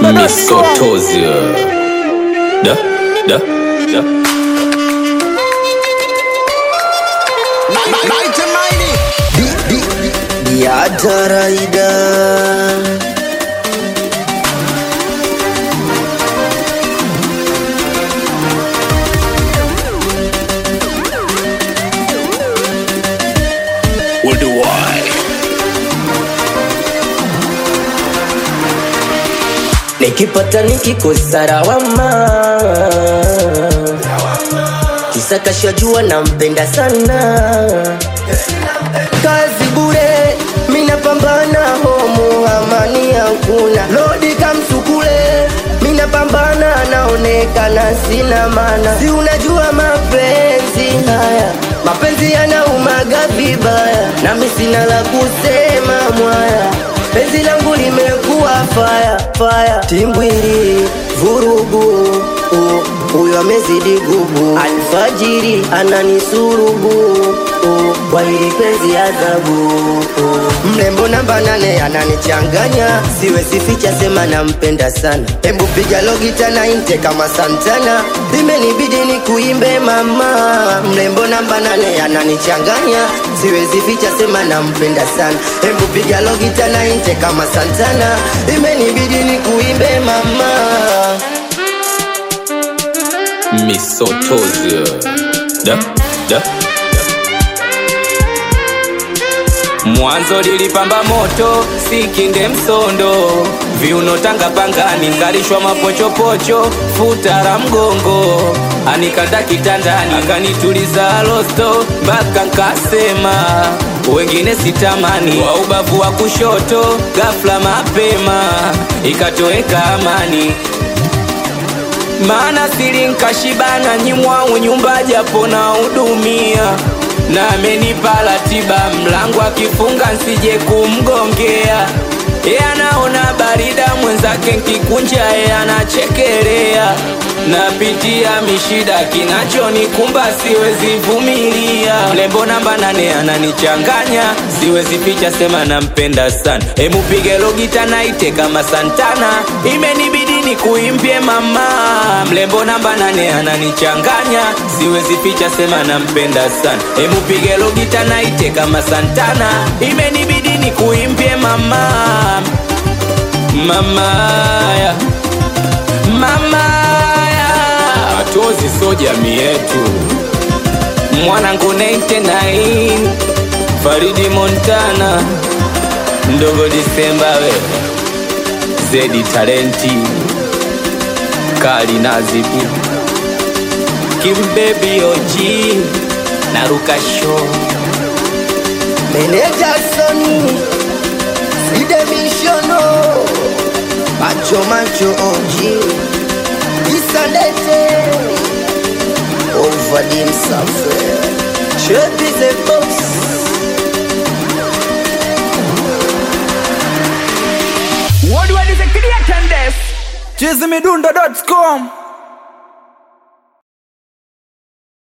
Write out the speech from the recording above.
Midundodots.com. Misotozia. Da, da, da. ya taraida Worldwide. nikipata nikikosa lawama kisa kashajua nampenda sana kazi bure minapambana homu amani hakuna lodi kamsukule minapambana naonekana sina mana si unajua mapenzi haya mapenzi yanaumaga vibaya nami sina la kusema mwaya penzi langu limekuwa faya faya timbwiri vurugu uh, huyo amezidi gubu alfajiri ananisurubu uh, kwa hili penzi adhabu uh. mrembo namba nane ananichanganya siwe sificha sema nampenda sana hebu piga logita na inte kama santana imenibidi ni kuimbe mama mrembo namba nane ananichanganya siwezi ficha sema nampenda sana hebu piga logita na inte kama santana imenibidi ni kuimbe mama Misotozia. Da, da, da. Mwanzo lilipamba moto, sikinde msondo, viuno tanga pangani, ngalishwa mapochopocho, futa la mgongo, anikanda kitandani, akanituliza losto, mpaka nkasema wengine sitamani, wa ubavu wa kushoto, ghafla mapema, ikatoweka amani maana siri nkashibana nyimwangu nyumba japo na hudumia na amenipa ratiba mlango akifunga nsije kumgongea ye anaona barida mwenzake nkikunja ye anachekelea napitia mishida kinachonikumba siwezi vumilia mlembo namba nane ananichanganya siwezi ficha sema nampenda sana emupige logita naite kama santana imenibidi ni kuimbie mama mlembo namba nane ananichanganya siwezi ficha sema nampenda sana emupige logita naite kama santana imenibidi ni kuimbie mama mamaya mamaya matozi so jamii yetu mwanangu 99 faridi montana ndogo disemba we zedi talenti kali nazibu kimbebi oji naruka show meneja soni sidemishono macho macho oji isandete ovadim safe chepize box Worldwide is a creator and this. Chizimidundo.com.